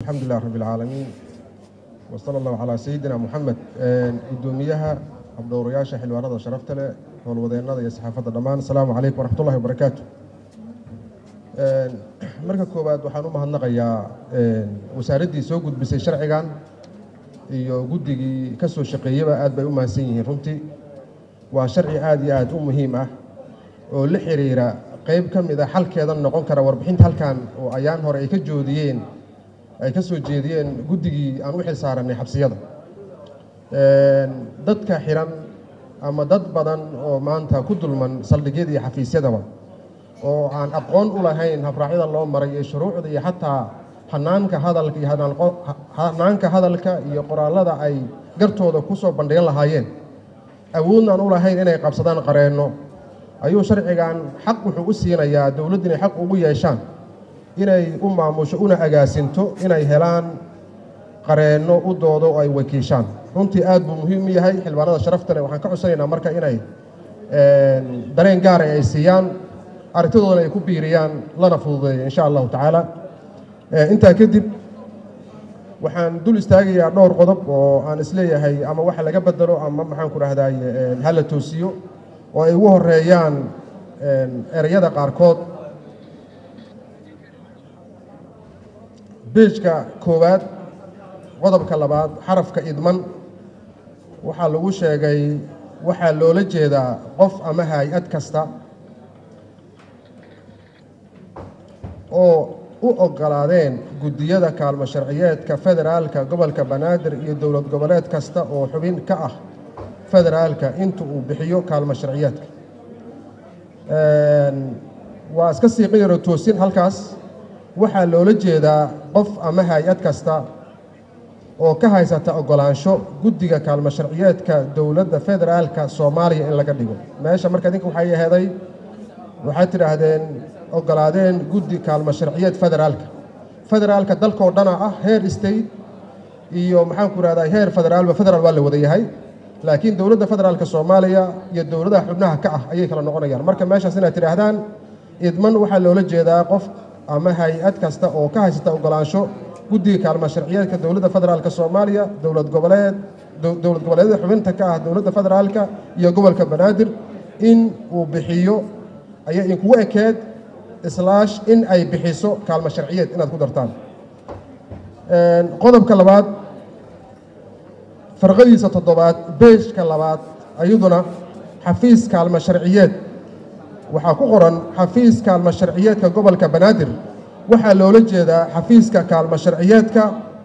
alxamdu lilah rabi اlcaalamiin wa sala allahu calaa sayidina moxamed guddoomiyaha habdhowrayaasha xildhibaanada sharafta leh howlwadeennada iyo saxaafadda dhammaan asalaamu calaykum waraxmat ullahi wabarakaatu marka koowaad waxaan u mahadnaqayaa wasaaraddii soo gudbisay sharcigan iyo guddigii ka soo shaqeeyaba aad bay u mahadsan yihiin runtii waa sharci aad iyo aad u muhiim ah oo la xiriira qeyb ka mid a xalkeedan noqon kara warbixinta halkan oo ayaan hore ay ka joodiyeen ay ka soo jeediyeen guddigii aan u xil saarannay xabsiyada dadka xiran ama dad badan oo maanta ku dulman saldhigyada iyo xafiisyadaba oo aan aqoon u lahayn habraacyada loo maray iyo shuruucda iyo xataa hanaanka hadalka iyo hanaanka hadalka iyo qoraallada ay gartooda ku soo bandhigan lahaayeen awoodnaan u lahayn inay qabsadaan qareenno ayuu sharcigan xaq wuxuu u siinayaa dowladdu inay xaq ugu yeeshaan inay u maamusho una agaasinto inay helaan qareenno u doodo oo ay wakiishaan runtii aad buu muhiim u yahay xildhibaanada sharafta leh waxaan ka codsanaynaa marka inay dareen gaara ay siiyaan arrintadoodana ay ku biiriyaan lana fududeeyo insha allahu tacaala intaa kadib waxaan dul istaagayaa dhowr qodob oo aan isleeyahay ama waxa laga bedelo ama maxaan ku dhahdaay hala toosiyo oo ay ugu horeeyaan ereyada qaarkood beejka koowaad qodobka labaad xarafka idman waxaa lagu sheegay waxaa loola jeedaa qof ama hay-ad kasta oo u oggolaadeen guddiyada kaalmo sharciyeedka federaalka gobolka banaadir iyo dowlad goboleed kasta oo xubin ka ah federaalka inta uu bixiyo kaalmo sharciyeedka waa iska siiqin yaro toosin halkaas waxaa loola jeedaa qof ama hay-ad kasta oo ka haysata oggolaansho guddiga kaalmo sharciyeedka dowladda federaalka soomaaliya in laga dhigo meesha marka idinka waxay aheeday waxaad tidhaahdeen oggolaadeen guddi kaalmo sharciyeed federaalka federaalka dalkoo dhana ah heer state iyo maxaan ku ihahdaa heer federaalba federaal waa la wada yahay laakiin dowladda federaalka soomaaliya iyo dowladaha xubnaha ka ah ayay kala noqonayaan marka meeshaas inaad tidhaahdaan idman waxaa loola jeedaa qof ama hay-ad kasta oo ka haysata oggolaansho guddiga kaalmo sharciyeedka dowladda federaalka soomaaliya dowlad goboleed dowlad goboleedyada xubinta ka ah dowladda federaalka iyo gobolka banaadir in uu bixiyo ayay inkugu ekeed islaash in ay bixiso kaalmo sharciyeed inaad ku dartaan qodobka labaad farqadiisa toddobaad beejka labaad ayaduna xafiis kaalmo sharciyeed waxaa ku qoran xafiis kaalmo sharciyeedka gobolka banaadir waxaa loola jeedaa xafiiska kaalmo sharciyeedka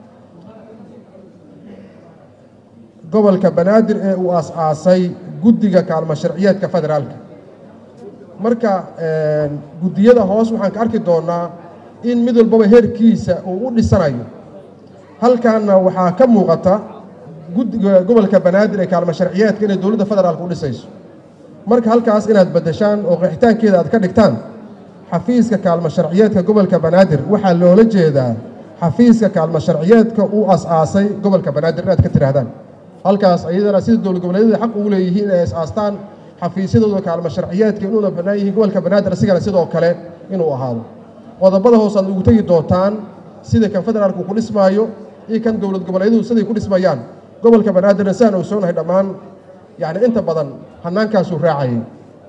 gobolka banaadir ee uu aas-aasay guddiga kaalmo sharciyeedka federaalka marka guddiyada hoos waxaan ka arki doonnaa in mid walbaba heerkiisa uu u dhisanayo halkaanna waxaa ka muuqata guddiga gobolka banaadir ee kaalmo sharciyeedka inay dowladda federaalka u dhisayso marka halkaas inaad beddeshaan oo qeexitaankeeda aad ka dhigtaan xafiiska kaalmo sharciyeedka gobolka banaadir waxaa loola jeedaa xafiiska kaalmo sharciyeedka uu as-aasay gobolka banaadir inaad ka tidhaahdaan halkaas ayadana sida dowlad goboleedyada xaq ugu leeyihiin inay as-aastaan xafiisyadooda kaalmo sharciyeedka inuuna bannaan yihiin gobolka banaadir asigana sidoo kale inuu ahaado qodobada hoos aad ugu tegi doontaan sida kan federaalku ku dhismaayo iyo kan dowlad goboleedyadu siday ku dhismayaan gobolka banaadirna siaan ogsoonahay dhammaan yacni inta badan hanaankaasuu raacayay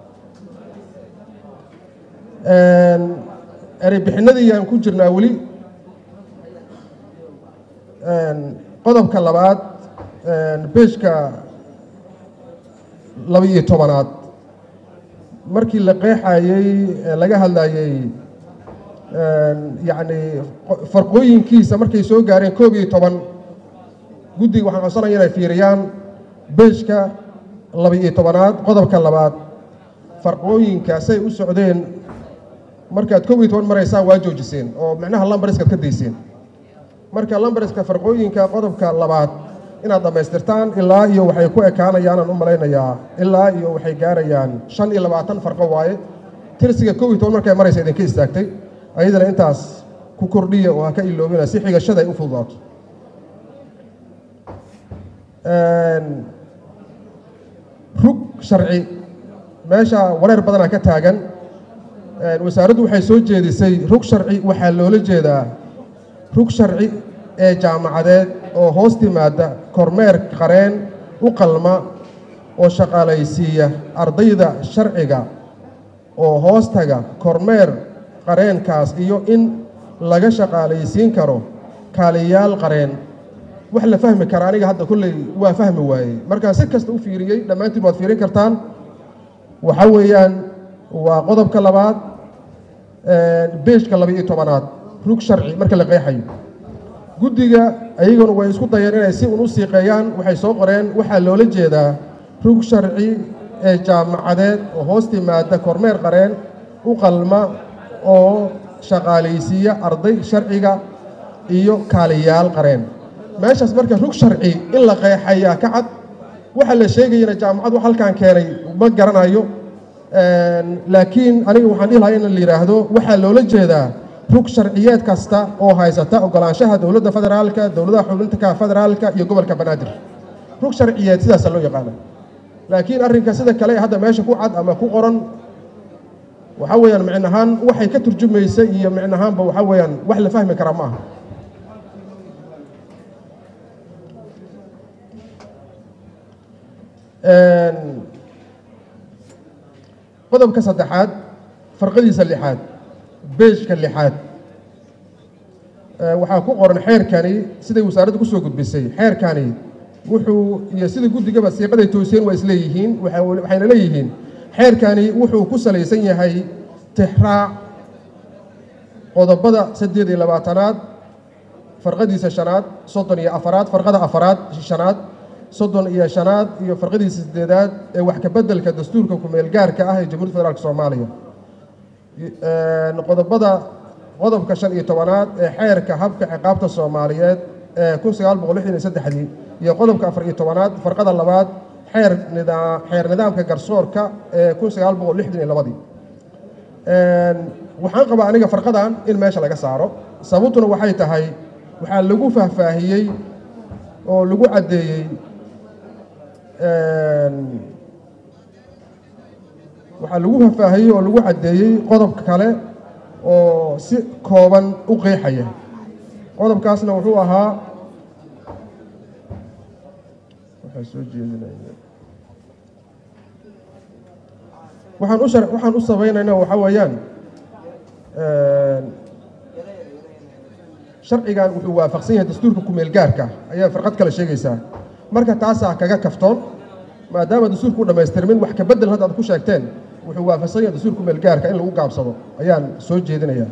erey bixinadii aan ku jirnaa weli qodobka labaad beejka laba-iyo tobanaad markii la qeexayey laga hadlayey yacni farqooyinkiisa markay soo gaareen koob iyo toban guddiga waxaan codsanaya inay fiiriyaan beejka laba-iyo tobanaad qodobka labaad farqooyinkaasay u socdeen markaad koob iyo toban maraysaan waa joojiseen oo micnaha lambareskaad ka dayseen marka lambareska farqooyinka qodobka labaad inaad dhammaystirtaan ilaa iyo waxay ku ekaanayaanaan u malaynayaa ilaa iyo waxay gaarayaan shan iyo labaatan farqo waaye tirsiga koob iyo toban markay maraysa idinka istaagtay ayadana intaas ku kordhiya oo ha ka iloobina si xigashada ay u fududaato rug sharci meesha wareer badanaa ka taagan wasaaraddu waxay soo jeedisay rug sharci waxaa loola jeedaa rug sharci ee jaamacadeed oo hoos timaada kormeer qareen u qalma oo shaqaalaysiiya ardayda sharciga oo hoostaga kormeer qareenkaas iyo in laga shaqaalaysiin karo kaaliyaal qareen wax la fahmi kara aniga hadda kolley waa fahmi waayey markaan si kasta u fiiriyey dhammaantiin waad fiirin kartaan waxa weeyaan waa qodobka labaad beejka laba iyo tobanaad rug sharci marka la qeexayo guddiga ayaguna way isku dayeen inay si un u siiqeeyaan waxay soo qoreen waxaa loola jeedaa rug sharci ee jaamacadeed oo hoos timaada kormeer qareen u qalma oo shaqaalaysiiya arday sharciga iyo kaaliyaal qareen meeshaas marka rug sharci in la qeexayaa ka cad waxaa la sheegayana jaamacad wax halkaan keenay ma garanayo laakiin aniga waxaan dhihi lahaa in la yidhaahdo waxaa loola jeedaa rug sharciyeed kasta oo haysata ogolaanshaha dowladda federaalka dowladaha xubinta federaalka iyo gobolka banaadir rug sharciyeed sidaasa loo yaqaana laakiin arrinka sida kale hadda meesha ku cad ama ku qoran waxaa weeyaan micnahaan waxay ka turjumaysa iyo micnahaanba waxaa weeyaan wax la fahmi kara ma aha qodobka saddexaad farqadiisa lixaad beejka lixaad waxaa ku qoran xeerkani siday wasaaradda kusoo gudbisay xeerkani wuxuu iyo sida guddigaba siiqaday toosiyeen waa isleeyihiin waxayna leeyihiin xeerkani wuxuu ku salaysan yahay tixraac qodobada saddeed iyo labaatanaad farqadiisa shanaad soddon iyo afaraad farqada afaraad shanaad soddon iyo shanaad iyo farqadiisa sideedaad ee wax ka beddelka dastuurka kumeel gaarka ah ee jamhuuiyadda federaalk soomaaliya qodobada qodobka shan iyo tobanaad ee xeerka habka ciqaabta soomaaliyeed ee kun sagaal boqol lixdan iyo saddexdii iyo qodobka afar iyo tobanaad farqada labaad xeer nidaa xeer nidaamka garsoorka ee kun sagaal boqol lixdan iyo labadii waxaan qabaa aniga farqadan in meesha laga saaro sababtuna waxay tahay waxaa lagu faahfaahiyey oo lagu caddeeyey waxaa lagu faahfaahiyey oo lagu caddeeyey qodobka kale oo si kooban u qeexaya qodobkaasna wuxuu ahaa waxaa soo jeedinaya waxaan u shar waxaan u sabaynayna waxaa weeyaan sharcigan wuxuu waafaqsan yahay dastuurka kumeel gaarka ayaa farqad kale sheegaysaa marka taasaa kaga kaftoon maadaama dastuurka u dhammaystirmin wax ka beddel hadda aad ku sheegteen wuxuu waafaqsan yahay dastuurka kumeel gaarka in lagu gaabsado ayaan soo jeedinayaa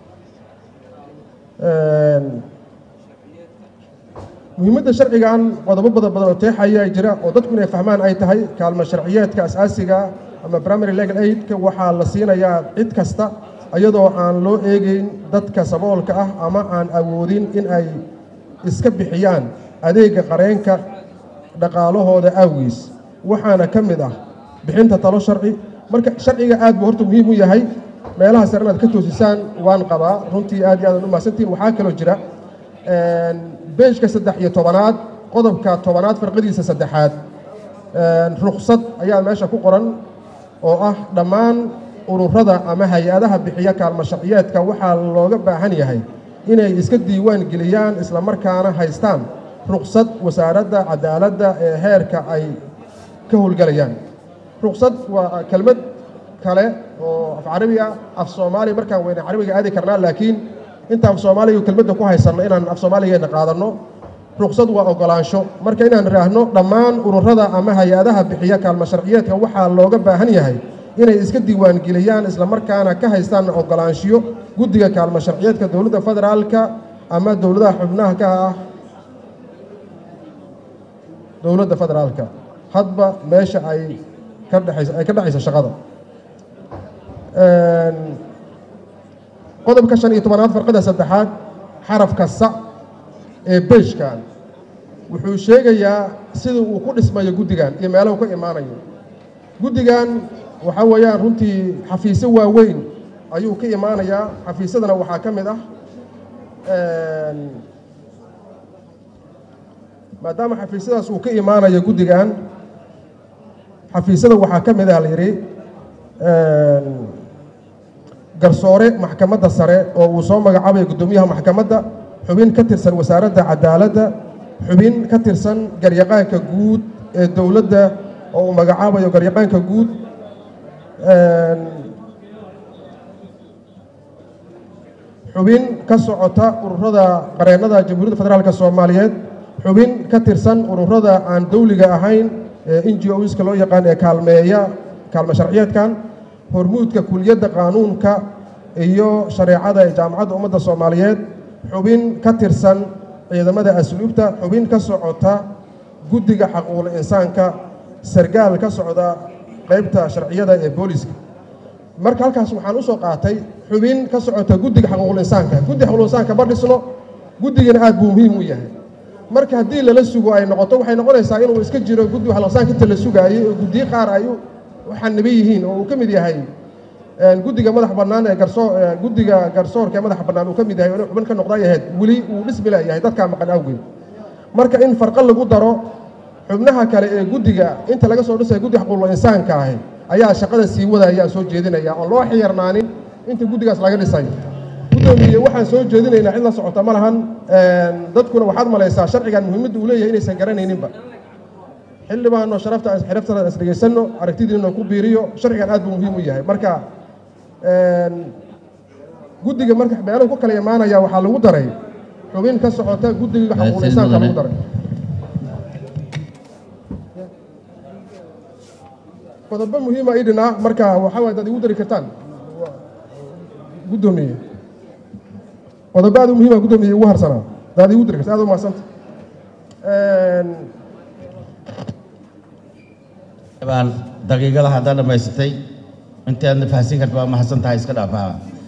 muhiimadda sharcigan qodobo badan badan oo teexaya jira oo dadku inay fahmaan ay tahay kaalmo sharciyeedka asaasiga ama primary legal aidka waxaa la siinayaa cid kasta iyadoo aan loo eegeyn dadka saboolka ah ama aan awoodin in ay iska bixiyaan adeega qareenka dhaqaalahooda awgiis waxaana ka mid ah bixinta talo sharci marka sharciga aad buu horta muhiim u yahay meelaha sare inaad ka toosisaan waan qabaa runtii aad iyo aad u mahadsantihin waxaa kaloo jira beejka saddex iyo tobanaad qodobka tobanaad farqadiisa saddexaad ruksad ayaa meesha ku qoran oo ah dhammaan ururada ama hay-adaha bixiya kaalmo sharciyeedka waxaa looga baahan yahay inay iska diiwaan geliyaan islamarkaana haystaan ruksad wasaaradda cadaaladda ee heerka ay ka howlgelayaan ruksad waa kelmad kale oo af carabi ah af soomaaliya markaan weyne carabiga aadi karnaa laakiin inta af soomaaliga kelmadda ku haysanno inaan af soomaaligeena qaadanno ruksad waa ogolaansho marka inaan idhaahno dhammaan ururada ama hay-adaha bixiya kaalmo sharciyeedka waxaa looga baahan yahay inay iska diiwaangeliyaan islamarkaana ka haystaan ogolaanshiyo guddiga kaalmo sharciyeedka dowladda federaalka ama dowladaha xubnaha ka ah dowladda federaalka hadba meesha ay ka dhexaysa ay ka dhexaysa shaqada qodobka shan iyo tobanaad farqada saddexaad xarafka sa ee beejkan wuxuu sheegayaa sida uu ku dhismayo guddigan iyo meelahu ka imaanayo guddigan waxaa weeyaan runtii xafiisyo waaweyn ayuu ka imaanayaa xafiisyadana waxaa ka mid ah maadaama xafiisyadaas uu ka imaanayo guddigan xafiisyada waxaa ka mid ah la yidhi garsoore maxkamadda sare oo uu soo magacaabaya guddoomiyaha maxkamadda xubin ka tirsan wasaaradda cadaaladda xubin ka tirsan garyaqaanka guud ee dowladda oo uu magacaabayo garyaqaanka guud xubin ka socota ururada qareennada jamhuuriyadda federaalk soomaaliyeed xubin ka tirsan ururada aan dowliga ahayn ee n g oska loo yaqaan ee kaalmeeya kaalme sharciyeedkan hormuudka kuliyadda qaanuunka iyo shareecada ee jaamacadda ummadda soomaaliyeed xubin ka tirsan ciidamada asluubta xubin ka socota guddiga xaquuqul insaanka sargaal ka socda qaybta sharciyada ee booliska marka halkaas waxaan usoo qaatay xubin ka socota guddiga xaquuqul insaanka guddiga xaquuqul insaanka ma dhisno guddigana aad buu muhiim u yahay marka haddii lala sugo ay noqoto waxay noqonaysaa inuu iska jiro guddiga xaquuqul insaanka inta la sugaayey oo guddiyo qaar ay waxaaniba yihiin oo uu ka mid yahay guddiga madax bannaan ee garsoo guddiga garsoorka ee madaxa bannaan uu ka mid yahay inuu xubin ka noqda ay ahayd weli uu dhismi leeyahay dadkaa maqan awgeed marka in farqo lagu daro xubnaha kale ee guddiga inta laga soo dhisaya guddiga xaquuqul insaanka ahi ayaa shaqada sii wadaya soo jeedinaya oon loo xiyarnaanin inta guddigaas laga dhisay guddoomiye waxaan soo jeedinaynaa cid la socota ma lahan dadkuna waxaad malaysaa sharcigan muhiimadda uu leeyahay inaysan garanayninba xildhibaano sharafta xiraftada is dhegaysanno aragtidiina ku biiriyo sharcigan aad buu muhiim u yahay marka guddiga marka meeluhu ku kala imaanaya waxaa lagu daray xubin ka socota guddiga xaquuqul insaanka lagu daray qodobo muhiima ii dhinaa marka waxaa waay dad igu dari kartaan guddoomiye qodobo aad u muhiima guddoomiye igu harsanaa daad igu dari karta aad u mahadsanta baan daqiiqada haddaan dhammaysatay intaadna fahansin karta waa mahadsan tahay iska dhaafaa